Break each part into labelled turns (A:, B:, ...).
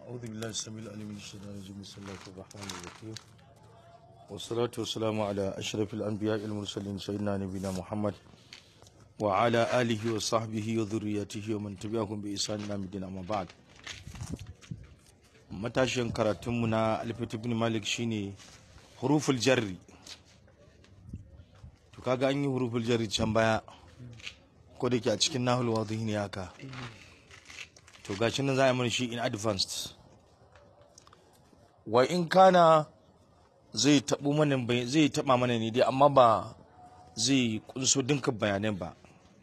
A: أعوذ بالله السميع العليم من الشيطان الرجيم بسم الله الرحمن الرحيم والصلاة والسلام على أشرف الأنبياء المرسلين سيدنا نبينا محمد وعلى آله وصحبه وذريته ومن تبعهم بإحسان إلى الدين أما بعد matashin karatunmu na alfit ibn malik shine huruful jarri to kaga an yi huruful jarri can baya ko da ke a cikin nahul wadhihi ne haka to gashi nan za a yi mana shi in advanced wa in kana zai taɓo mana zai taɓa mana ne dai amma ba zai kunso dinka bayanan ba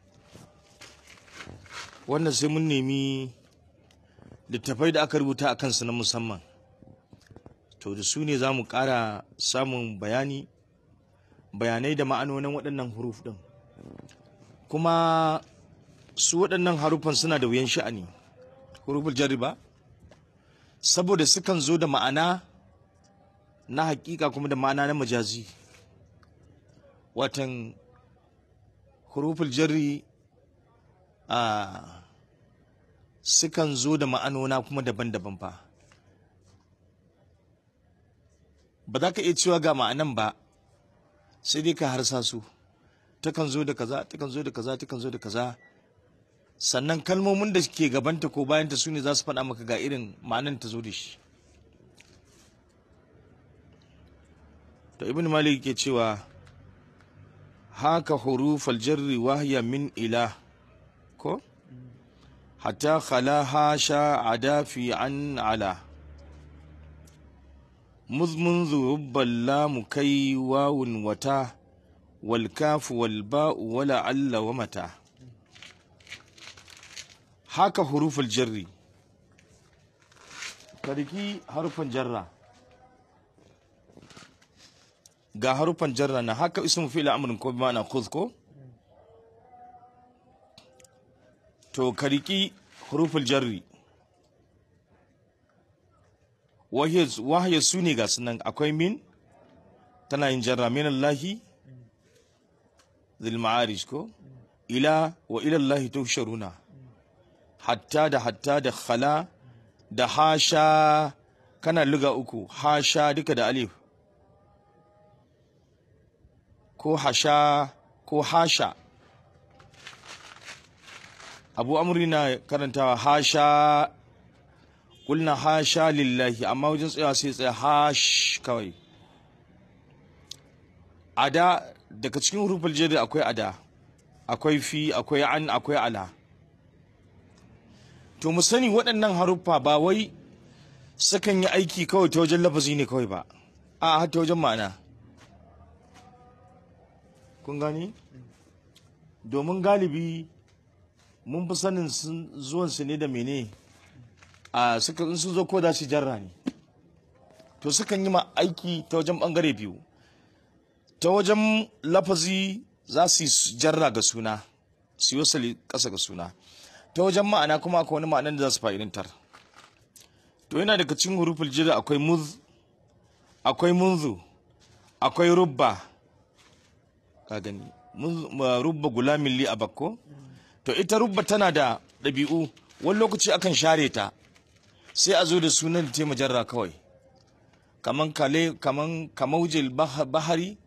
A: wannan sai mun nemi littafai da aka rubuta a kansu na musamman to da su ne za mu ƙara samun bayani bayanai da ma'anonin waɗannan huruf ɗin kuma su waɗannan haruffan suna da wuyan sha'ani huruful jarri ba saboda sukan zo da ma'ana na hakika kuma da ma'ana na majazi watan huruful jarri a sukan zo da ma'anona kuma daban-daban fa ba za ka iya cewa ga ma'anan ba sai dai ka harsa su takan zo da kaza takan zo da kaza takan zo da kaza sannan kalmomin da ke gabanta ko bayanta su ne za su faɗa maka ga irin ma'anan ta zo da shi to ibn malik ke cewa haka hurufal jarri wahya min ila ko hatta khalaha sha adafi an ala مذ منذ رب اللام كي واو وتا والكاف والباء ولعل ومتى haka huruful jarri kariki harufan jarra ga harufan jarra na haka ismu fi'il amrin ko bimana khudh ko to kariki huruful jarri wahiyar su ne ga sunan akwai min tana yin jarra min Allahi zil ma'arij ko ila wa ila Allahi tuhsharuna hatta da hatta da khala da hasha kana luga uku hasha duka da alif ko hasha ko hasha abu amri na karantawa hasha kulna hasha lillahi amma wajen tsayawa sai tsaya hash kawai ada daga cikin hurufin jari akwai ada akwai fi akwai an akwai ala to mu sani waɗannan haruffa ba wai sukan yi aiki kawai ta wajen lafazi ne kawai ba a har ta wajen ma'ana kun gani domin galibi mun fi sanin zuwansu ne da mene a suka in sun zo ko da su jarra ne to sukan yi ma aiki ta wajen bangare biyu ta wajen lafazi za su yi jarra ga suna su yi wasali ƙasa ga suna ta wajen ma'ana kuma akwai wani ma'anan da za su fa'idantar to yana daga cikin hurufin jira akwai muz akwai munzu akwai rubba ka gani rubba gulamin li a bakko to ita rubba tana da ɗabi'u wani lokaci akan share ta sai a zo da sunan da majarra kawai kaman kale kaman kamaujil bahari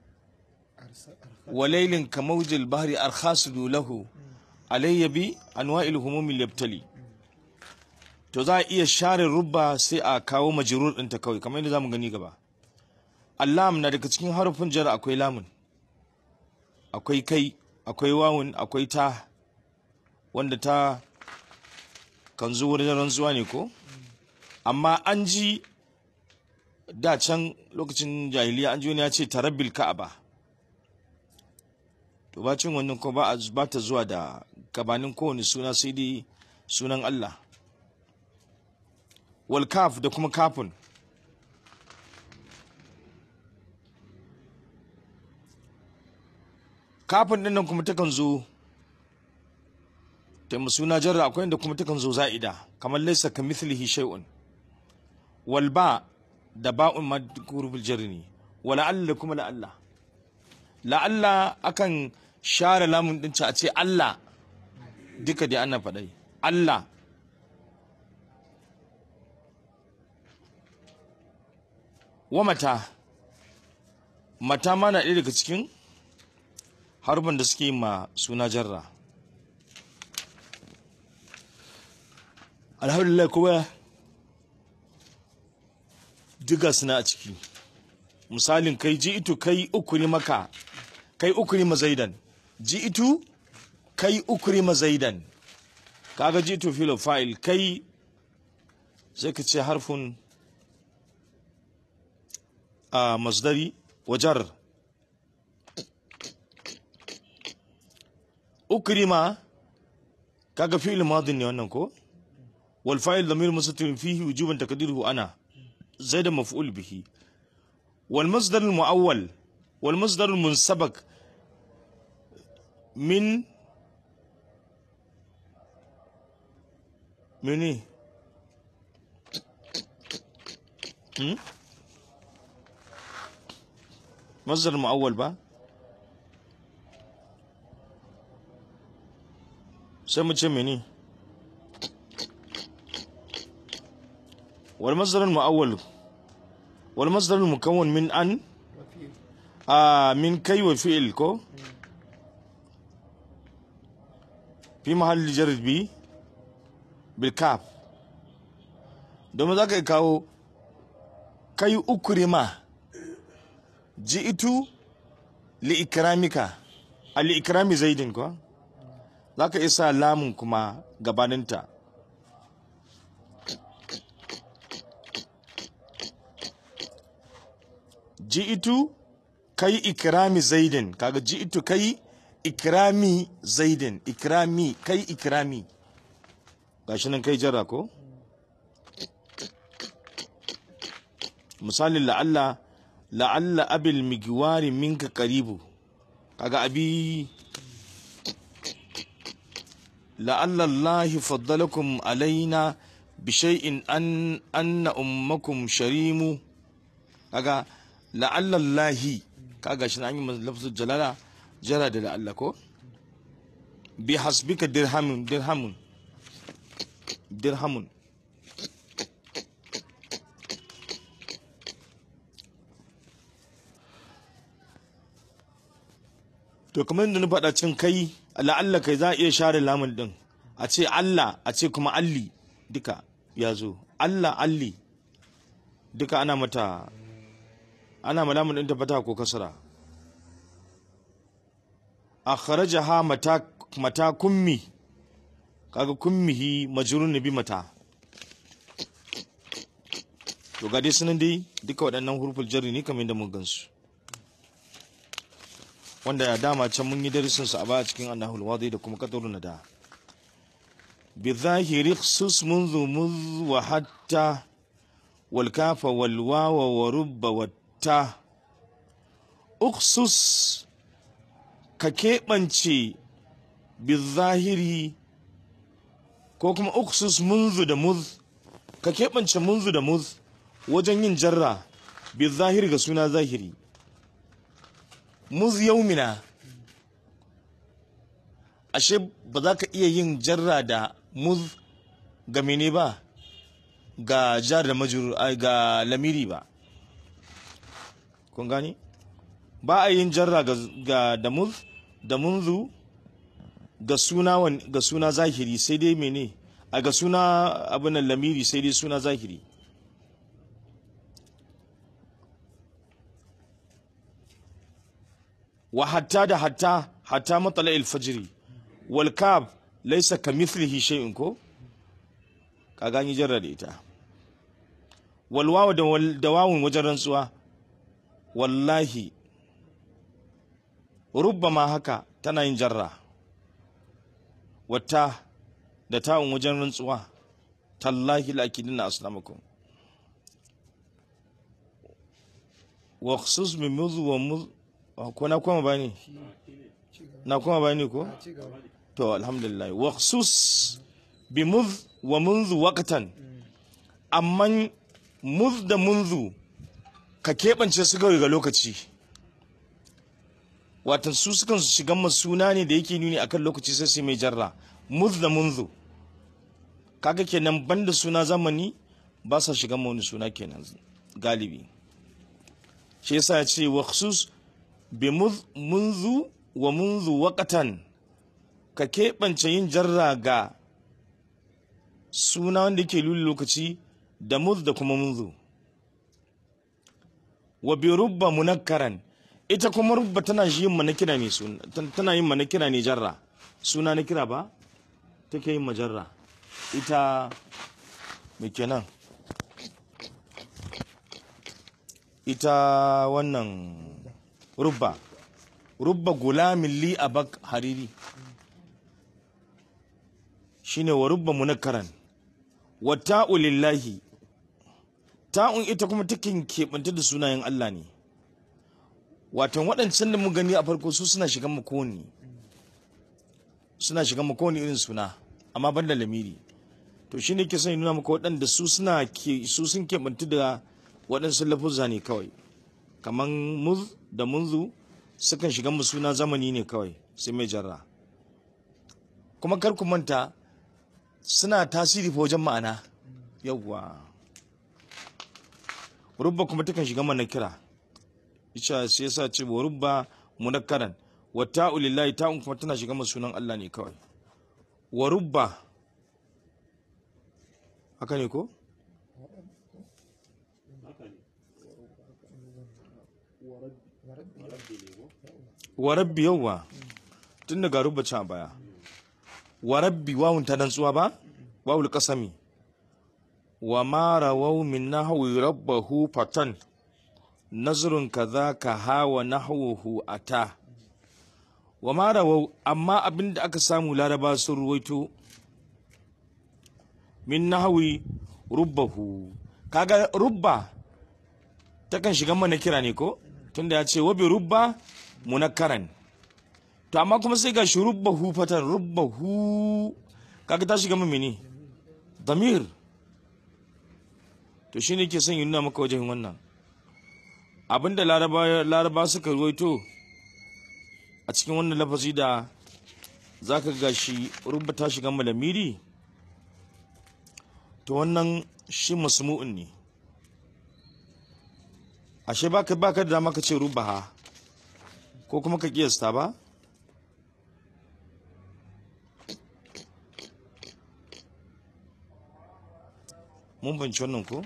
A: walailin kamaujil bahari arkhasudu lahu alayya bi anwa'il humumil yabtali to za a iya share rubba sai a kawo majrur ɗinta kawai kamar yadda zamu gani gaba allam na daga cikin harufin jar akwai lamun akwai kai akwai wawun akwai ta wanda ta kan zo wurin rantsuwa ne ko amma an ji da can lokacin jahiliya an ji wani ya ce tarabbil ka'aba to bacin wannan ko ba ba ta zuwa da gabanin kowane suna sai dai sunan Allah wal kaf da kuma kafin kafin din nan kuma takan zo ta suna jarra akwai inda kuma takan zo za'ida kamar laysa ka mithlihi shay'un wal ba da ba'un madkurul jarri ne wala alla kuma la Allah la Allah akan share lamun din a ce Allah duka dai ana faɗai Allah wa mata mata ma na ɗaya daga cikin harban da suke ma suna jarra alhamdulillah kuma diga suna a ciki misalin kai ji itu kai ukuri maka kai ukuri mazaidan ji itu kai ukuri mazaidan kaga ji itu filo fa'il kai sai ka ce harfin a masdari wajar ukrima kaga fi'il madin ne wannan ko wal fa'il dhamir mustatir fihi wujuban taqdiruhu ana زيد مفعول به والمصدر المؤول والمصدر المنسبك من من ايه هم؟ مصدر المؤول بقى سمي مني والمصدر المؤول والمصدر المكون من أن
B: وفي
A: آه من كي وفعل كو في محل جر بي بالكاف domin za ka kawo kai ukurima ji'itu li'ikramika a li'ikrami zaidin ko za ka isa lamun kuma gabaninta ji'itu kai ikrami zaidin kaga ji'itu kai ikrami zaidin ikrami kai ikrami gashi nan kai jarra ko misalin la'alla la'alla abil migwari minka karibu kaga abi la'alla allahi faddalakum alaina bi shay'in an anna ummakum sharimu kaga la'alla allahi kaga shi an yi masa lafzul jalala jara da la'alla ko bi hasbika dirhamun dirhamun dirhamun to kamar yadda na faɗa cin kai la'alla kai za a iya share lamun din a ce Allah a ce kuma alli duka ya zo Allah alli duka ana mata ana ma lamun din ta fata ko kasra akhrajaha mata mata kummi kaga kummihi majrun bi mata to ga dai sunan dai duka waɗannan huruful jarri ne kamar yadda mun gansu wanda dama can mun yi darasin su a baya cikin annahul wadi da kuma qadarun nada bi zahiri khsus منذ مذ وحتى والكاف والواو ورب والتا اخصص ka keɓance bizahiri ko kuma uksus munzu da muz ka keɓance munzu da muz wajen yin jarra bizahiri ga suna zahiri muz yaumina ashe ba za ka iya yin jarra da muz ga mene ba ga jar da majur ai, ga lamiri ba kun gani ba a yin jarra ga, ga da muz da munzu ga suna wan- ga suna zahiri sai dai mene a ga suna abin nan lamiri sai dai suna zahiri wa hatta da hatta hatta matsala alfajiri wal kab laysa kamithlihi shay'un ko ka gani jarra da ita wal wawu da wal da wawun wajen rantsuwa wallahi rubbama haka tana yin jarra wata da ta'un wajen rantsuwa tallahi la'akidina aslamakum wa khusus bi mudhu wa mudh ko na koma bani na koma bani ko
B: a ci gaba
A: to alhamdulillah wa khusus bi mudh wa منذ waqtan amman mudh da منذ ka keɓance su ga lokaci watan su sukan su shiga masu suna ne da yake nuni akan lokaci sai su mai jarra muz da munzu kaga kenan banda suna zamani ba sa shiga ma wani suna kenan galibi shi yasa ya ce wa khusus bi muz- munzu wa munzu waqatan ka keɓance yin jarra ga suna wanda yake lulu lokaci da muz da kuma munzu wa bi rubba munakkaran ita kuma rubba tana shi yin manakira ne suna tana yin manakira ne jarra suna na kira ba take yin majarra ita me kenan ita wannan rubba rubba gulamin li abak hariri shine wa rubba munakkaran wa ta'u lillahi ta'un ita kuma takin keɓanta da sunayen Allah ne watan waɗancan da mu gani a farko su suna shigan makoni suna shigan makoni irin suna amma ban da lamiri to shi ne ke son ya nuna maka waɗanda su suna ke su sun keɓanta da waɗansu lafuzza ne kawai kamar muz da munzu sukan shiga mu suna zamani ne kawai sai mai jarra kuma kar ku manta suna tasiri fa wajen ma'ana yawwa rubba kuma takan shiga mana kira ita sai yasa ce wa rubba munakkaran wa ta'u lillahi ta'un kuma tana shiga masu sunan Allah ne kawai wa rubba haka ne ko wa rabbi yawwa tun daga rubba can a baya wa rabbi wawun ta dantsuwa ba wawul kasami wa ma rawau min nahwi rabbahu fatan nazrun kaza ka hawa nahwuhu ata wa ma rawau amma abinda aka samu laraba sun ruwaito min nahwi rubbahu kaga rubba takan shiga mana kira ne ko tunda ya ce wabi rubba munakkaran to amma kuma sai ga shi rubbahu fatan rubbahu kaga ta shiga mini damir to shine ke son yi nuna maka wajen wannan abinda laraba laraba suka ruwaito a cikin wannan lafazi da zaka ga shi rubba ta shiga malamiri to wannan shi masmu'un ne ashe baka baka da dama ka ce rubaha ko kuma ka kiyasta ba mun banci wannan ko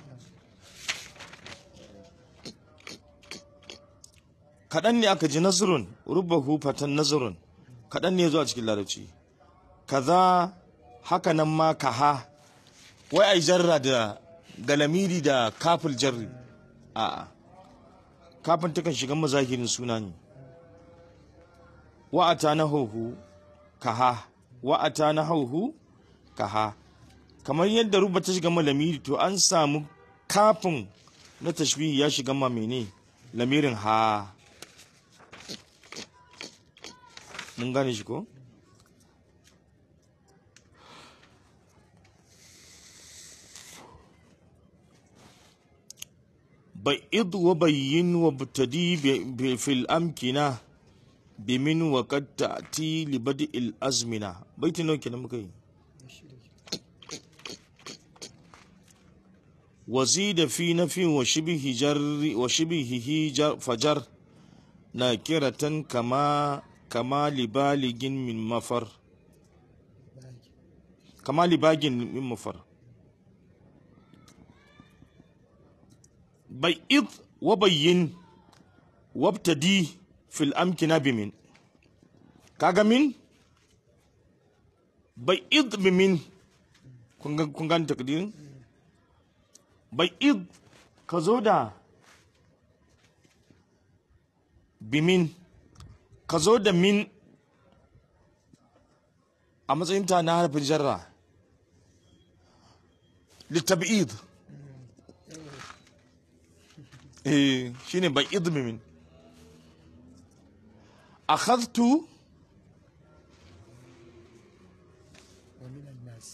A: kaɗan ne aka ji nazarun rubahu fatan nazarun kaɗan ne zuwa cikin larabci kaza haka nan ma kaha wai ai jarra da galamiri da kafil jarri a'a kafin takan shiga mazahirin suna ne wa'ata na hauhu kaha wa'ata na hauhu kaha kamar yadda ruba ta shiga ma lamiri to an samu kafin na tashbihi ya shiga ma mene lamirin ha mun gane shi ko ba'id wa bayyin wa butadi fil amkina bimin wa qad ta'ti li bad'il azmina baitin nawa kenan muka yi وزيد في نفي وشبه جر وشبهه جر فجر ناكرة كما كما لبالغ من مفر كما لباغ من مفر بيض وبين وابتدي في الأمكنة بمن كاغا من بيض بمن kun gane takdirin bai id ka zo da bimin ka zo da min a matsayin ta na harfin jarra littabi'id eh shine bai id bimin akhadtu
B: ومن الناس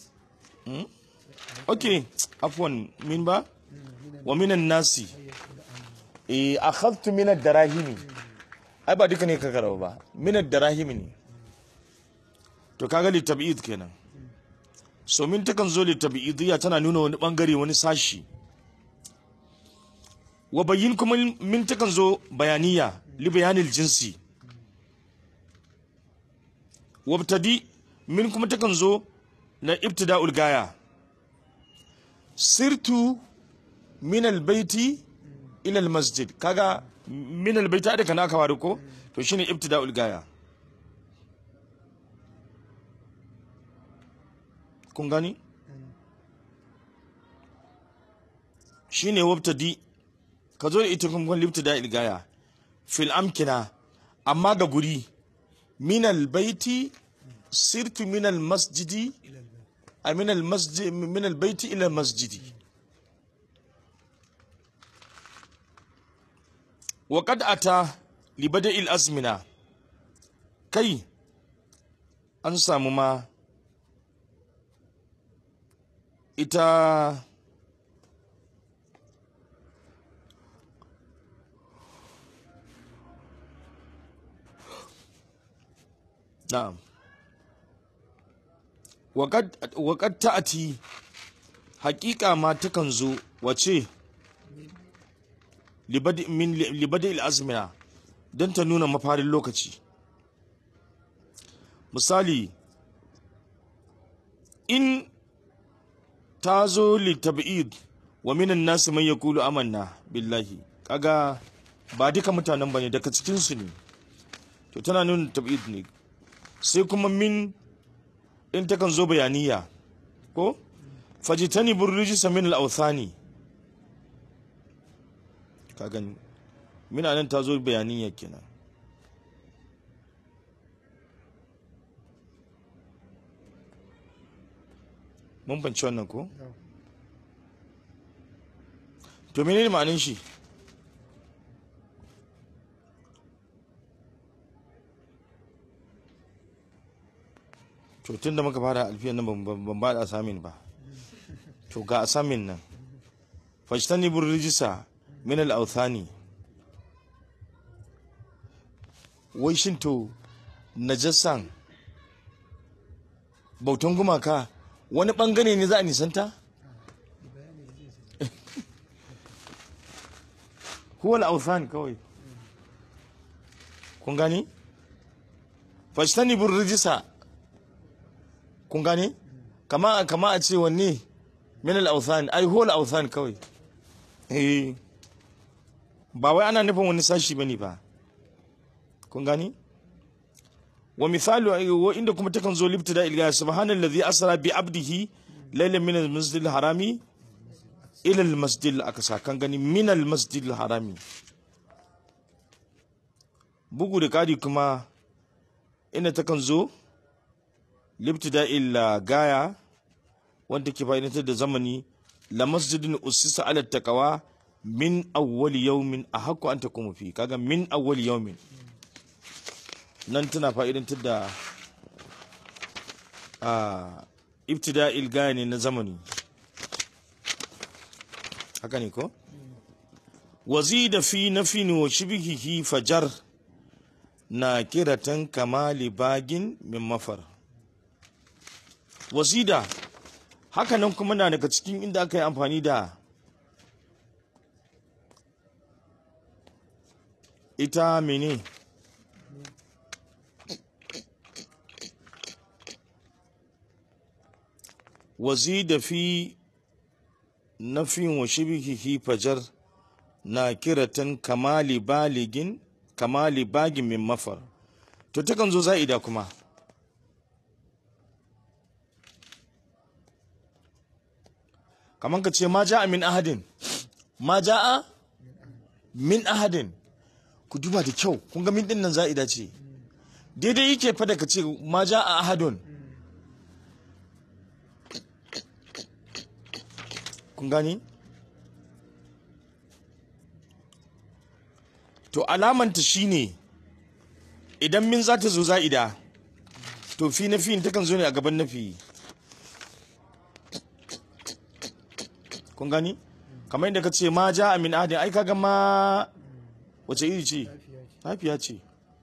A: okay afwan min ba wa minan nasi eh akhadtu min ad-darahimi ai ba duka ne ka karaba ba min ad-darahimi ne to kaga li tab'id kenan so min takan zo li tab'idiyya tana nuna wani bangare wani sashi wa bayyin kuma min takan zo bayaniya li bayanil jinsi wabtadi min kuma takan zo na ibtida'ul gaya sirtu min albayti ila almasjid kaga min albayti da kana kawa ko to shine ibtida'ul gaya kun gani shine wabtadi ka zo da ita kuma ibtida'ul gaya fil amkina amma ga guri min albayti sirtu min almasjidi
B: إلى البيت
A: من المسجد من البيت الى المسجد وقد اتى لبدء الازمنه كي an samu ma ita na'am waƙad ta'ati haƙiƙa ma takan zo wace libadi al'azmina don ta nuna mafarin lokaci misali in ta zo litab'id wa minan nasu mai yakulu amanna billahi kaga ba duka mutanen bane daga cikinsu ne to tana nuna tab'id ne sai kuma min in takan zo bayaniya ko fajitani burrijisa min al-awthani ka gani mina nan ta zo bayaniya kenan mun banci wannan ko
B: نعم
A: to menene ma'anin shi to tun da muka fara alfiyan nan ban- ban ban ba da asamin ba to ga asamin nan fajtani bur rijisa min al authani wai shin to najasan bautan gumaka wani bangare ne za a nisanta
B: ببيان الجنس
A: huwa al-awthan kawai kun gani fajtanibu rijisa kun gani kama kama a ce wanne min al-awthan ai huwa al-awthan kawai eh ba wai ana nufin wani sashi bane ba kun gani wa misalu wa inda kuma takan zo libtida ilga subhanallazi asra bi abdihi laylan min al-masjidil harami ila al-masjid al-aqsa kan gani min al-masjid al-harami bugu da kadi kuma inda takan zo libtida illa gaya wanda ke fa'idantar da zamani la masjidin usisa ala taqwa min awwal yawmin ahqqu an takumu fi kaga min awwal yawmin nan tana fa'idantar da a ibtida'il gaya ne na zamani haka ne ko wazida fi nafin wa shibhihi fajar na kiratan kamali bagin min mafar wazida haka nan kuma na daga cikin inda aka yi amfani da ita mene wazida fi nafin wa shibhihi fajar na kiratan kamali baligin kamali bagin min mafar to takan zo za'ida kuma kaman ka ce ma ja'a min ahadin ma ja'a min ahadin ku duba da kyau kun ga min din nan za'ida ce daidai yake fa da ka ce ma ja'a ahadun kun gani to alamanta shine idan min za ta zo za'ida to fi na fi takan zo ne a gaban nafi kun gani kamar yadda ka ce ma ja min adin ai kaga ma wace iri ce lafiya ce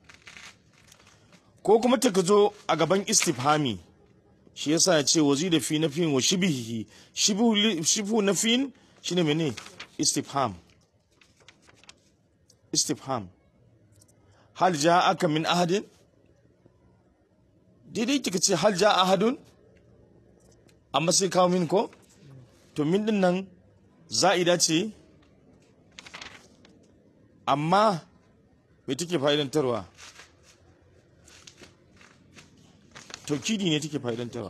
A: ko kuma ta zo a gaban istifhami shi yasa ya ce wazi da fi na fi wa shibihi shibu na fi shine mene istifham istifham hal ja'aka min ahadin daidai kika ce hal ja'a ahadun amma sai kawo min ko to min din nan za'ida ce amma me take fa'idantarwa taukidi ne take fa'idantarwa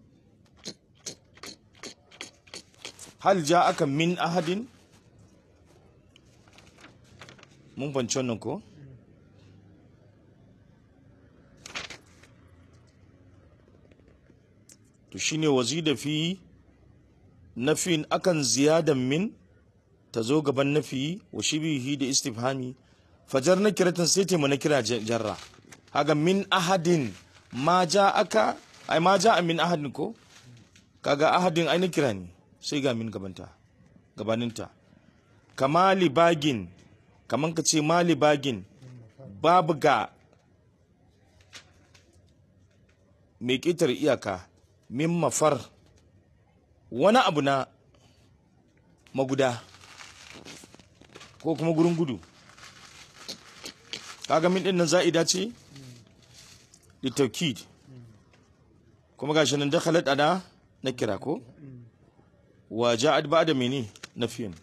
A: hal ja'aka min ahadin mun fahimci wannan ko to shine wazida fi nafin akan ziyadan min ta zo gaban nafi wa shibihi da istifhami fajar na kiratan sai ta na kira jarra haga min ahadin ma ja aka ai ma ja min ahadin ko kaga ahadin ai na kira ne sai ga min gabanta gabaninta kama libagin kaman ka ce ma libagin babu ga mai ƙetar iyaka min mafar wani abu na maguda ko kuma gurin gudu kaga min din nan za'ida ce litaukid kuma gashi nan dakhalat ana na kira ko wa ja'at ba'da mene nafiyan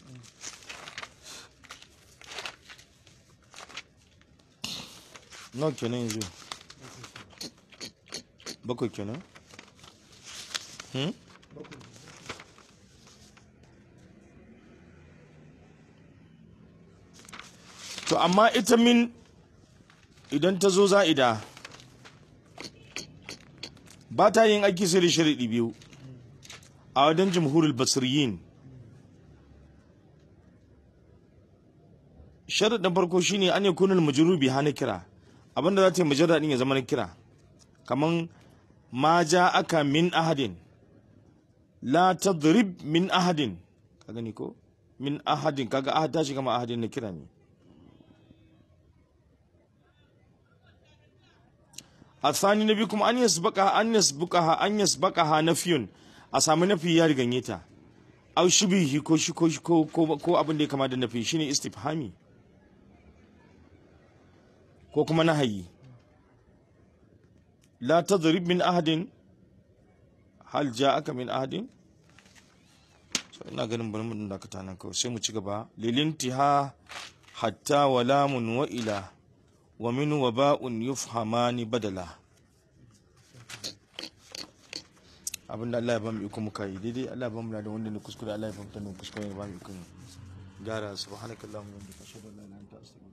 A: nawa kenan yanzu bakwai kenan hmm? to amma ita min idan ta zo za'ida ba ta yin aiki sai da sharaɗi biyu a wajen jamhurul basiriyin sharaɗin farko shine an yi kunin majarubi hana kira abinda za ta yi majarar ya zama na kira kaman ma ja aka min ahadin la tadrib min ahadin ka gani ko min ahadin kaga ahad ta shiga ma ahadin na kira ne الثاني نبيكم أن يسبقها أن يسبقها أن يسبقها نفي أسامي نفي يا رغنيتا أو شبيه كو كو كو كو كو أبن دي كما دا نفي شيني استفهامي كو كما نهي لا تضرب من أحد هل جاءك من أحد ina ganin bari mu dakata nan kawai sai mu ci gaba lilintiha hatta walamun wa ila wa min waba'un yufhamani badala abinda Allah ya bamu iko muka yi daidai Allah ya bamu da wanda ne kuskure Allah ya bamu da kuskure ya bamu iko gyara subhanakallahumma wa bihamdika ashhadu an la ilaha illa anta astaghfiruka